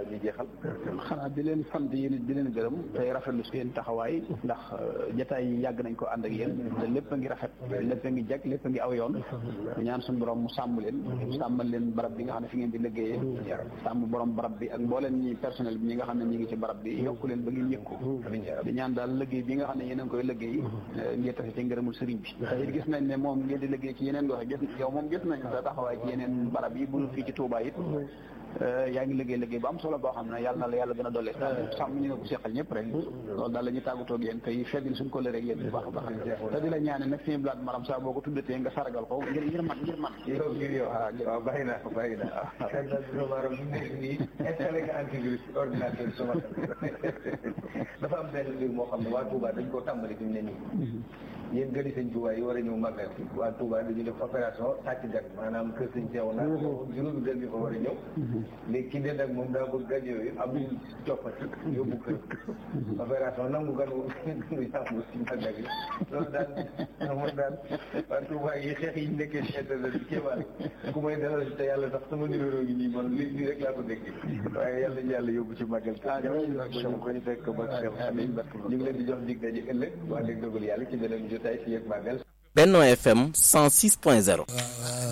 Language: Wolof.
ñu jeexal. xanaa di leen sant yéen it di leen gërëm tey rafetlu seen taxawaay ndax jataay yi yàgg nañ ko ànd ak yéen te lépp a ngi rafet lépp a ngi jag lépp a ngi aw yoon ñaan suñu borom mu sàmm leen sàmmal leen barab bi nga xam ne fi ngeen di liggéeyee sàmm borom barab bi ak mbooleen ñi personnel bi ñi nga xam ne ñi ngi ci barab bi yokku leen ba ngeen yëkku di ñaan daal liggéey bi nga xam ne yéen a ngi koy liggéey ngeen tafe ci ngërëmul sëriñ bi te it gis nañ ne moom ngeen di liggéey ci yeneen gox gis yow moom gis nañ sa taxawaay ci yeneen barab yi bu fii ci Touba it yaa ngi liggéey liggéey bu am solo boo xam ne yàlla na la yàlla gën a dolli sàmm ñu nga ko seqal ñëpp rek loolu daal la ñu tàggatoo ak yéen tey feddil suñ ko lëreeg yéen bu baax a baax te di la ñaane nag suñu blaat maram saa boo ko tuddatee nga saragal ko ngir ngir man ngir man yow ngir yow waaw bàyyi naa ko bàyyi naa ko maram bu nekk nii installé nga antivirus ordinateur sama dafa am benn mbir moo xam ne waa Touba dañ koo tàmbali fi mu ne nii yéen gëri sëñ Touba yi war a ñëw màggal si waa Touba dañu def opération sàcc gan maanaam kër sëñ Seew na juróomi gan yi fa war a ñëw léegi ki ne nag moom daa bëgg gan yooyu am ñu coppati yóbbu kër opération nangu gan wu yàmbu si màggal yi loolu daal moom daal waa Touba yi xeex yi nekkee ci internet bi kéemaan ku may dalal te yàlla sax sama numéro gi nii man lii nii rek laa ko dégg waaye yàlla ñu yàlla yóbbu ci màggal ko ñu fekk ba amiin ñu ngi leen di jox dig daje ëllëg waa dégg dogal yàlla ci beneen jotaay fi yëg màggal Benno FM 106.0